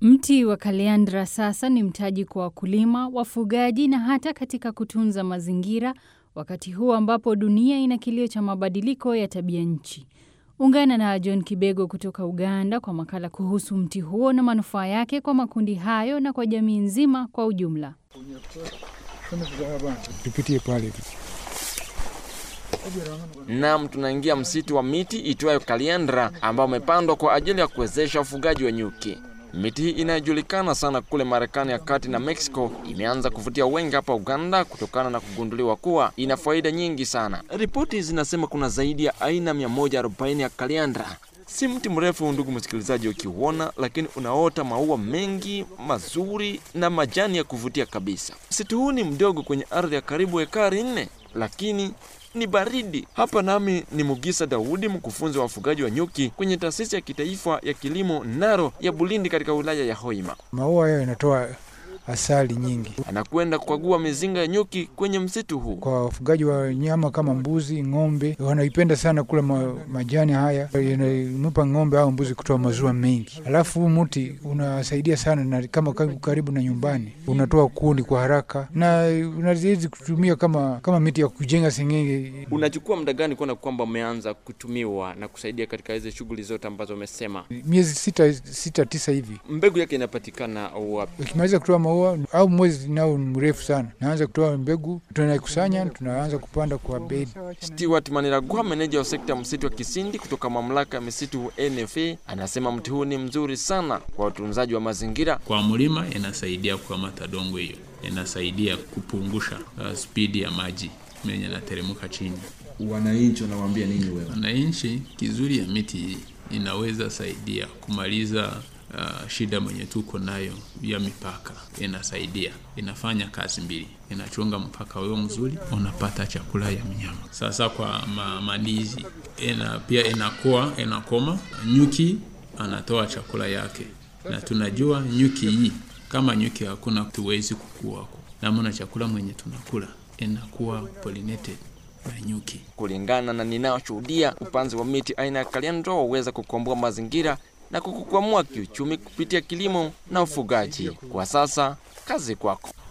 Mti wa kaliandra sasa ni mtaji kwa wakulima, wafugaji na hata katika kutunza mazingira, wakati huu ambapo dunia ina kilio cha mabadiliko ya tabia nchi. Ungana na John Kibego kutoka Uganda kwa makala kuhusu mti huo na manufaa yake kwa makundi hayo na kwa jamii nzima kwa ujumla. Tupitie pale. Naam, tunaingia msitu wa miti itwayo kaliandra ambao umepandwa kwa ajili ya kuwezesha ufugaji wa nyuki. Miti hii inayojulikana sana kule Marekani ya kati na Mexico imeanza kuvutia wengi hapa Uganda kutokana na kugunduliwa kuwa ina faida nyingi sana. Ripoti zinasema kuna zaidi ya aina 140 ya kaliandra. Si mti mrefu, ndugu msikilizaji, ukiuona, lakini unaota maua mengi mazuri na majani ya kuvutia kabisa. Msitu huu ni mdogo kwenye ardhi ya karibu ekari nne, lakini ni baridi hapa. Nami ni Mugisa Daudi, mkufunzi wa wafugaji wa nyuki kwenye taasisi ya kitaifa ya kilimo Naro ya Bulindi katika wilaya ya Hoima. Maua hayo yanatoa asali nyingi Anakwenda kukagua mizinga ya nyuki kwenye msitu huu. kwa wafugaji wa nyama kama mbuzi, ng'ombe. Wanaipenda sana kula ma, majani haya, yanampa ng'ombe au mbuzi kutoa maziwa mengi. Alafu huu mti unasaidia sana na kama karibu, karibu na nyumbani, unatoa kuni kwa haraka na unaweza kutumia kama kama miti ya kujenga sengenge. Unachukua muda gani kuona kwamba umeanza kutumiwa na kusaidia katika hizi shughuli zote ambazo umesema? Miezi sita, sita tisa hivi Mbegu yake inapatikana wapi? ukimaliza kutoa maua au mwezi nao ni mrefu sana, naanza kutoa mbegu, tunaikusanya, tunaanza kupanda kwa bedi. Stewart Maniragwa, meneja wa sekta ya msitu wa Kisindi kutoka mamlaka ya misitu NFA, anasema mti huu ni mzuri sana kwa utunzaji wa mazingira. Kwa mlima inasaidia kukamata dongo hiyo, inasaidia kupungusha uh, spidi ya maji menye yanateremka chini. Wananchi wanawaambia nini wewe? Wananchi, kizuri ya miti hii inaweza saidia kumaliza uh, shida mwenye tuko nayo ya mipaka. Inasaidia, inafanya kazi mbili, inachunga mpaka wewe mzuri, unapata chakula ya mnyama. Sasa kwa ma, malizi ina, pia inakuwa inakoma, nyuki anatoa chakula yake, na tunajua nyuki hii, kama nyuki hakuna tuwezi kukua, namna chakula mwenye tunakula inakuwa pollinated na nyuki. Kulingana na ninayoshuhudia, upanzi wa miti aina ya kaliandra waweza kukomboa mazingira na kukukwamua kiuchumi kupitia kilimo na ufugaji. Kwa sasa, kazi kwako.